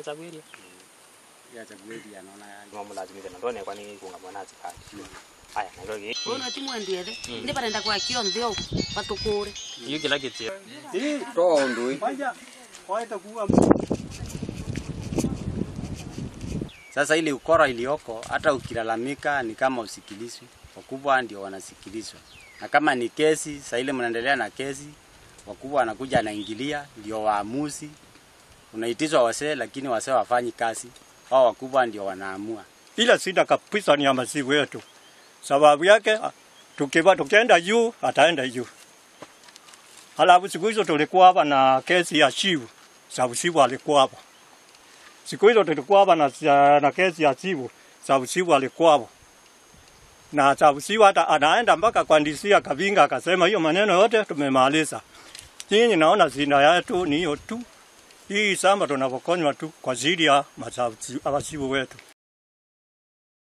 chagwiria ya chagweli anaona nomulazimithe na ndone kwani kunga mwanazi kali aya naiko gi Ona timwendiethe ndi barenda kwa kionthe o batukure iyo kila kitu toa ndui Sasa ile ukora iliyoko, hata ukilalamika ni kama usikilizwi. Wakubwa ndio wanasikilizwa, na kama ni kesi, saa ile mnaendelea na kesi, wakubwa wanakuja anaingilia, ndio waamuzi. Unaitizwa wasee, lakini wasee wafanyi kazi, hao wakubwa ndio wanaamua. Ile shida kabisa ni ya maziwa yetu. Sababu yake ah, tukiwa tukienda juu ataenda juu. Halafu siku hizo tulikuwa hapa na kesi ya Shivu. Sababu Shivu alikuwa hapa. Siku hizo tulikuwa hapa na, na kesi ya Shivu. Sababu Shivu alikuwa hapa. Na sababu Shivu hata anaenda mpaka kwa ndisia Kavinga akasema hiyo maneno yote tumemaliza. Nyinyi naona zina yetu ni hiyo tu. Hii samba tunapokonywa tu kwa ajili ya masabu wetu.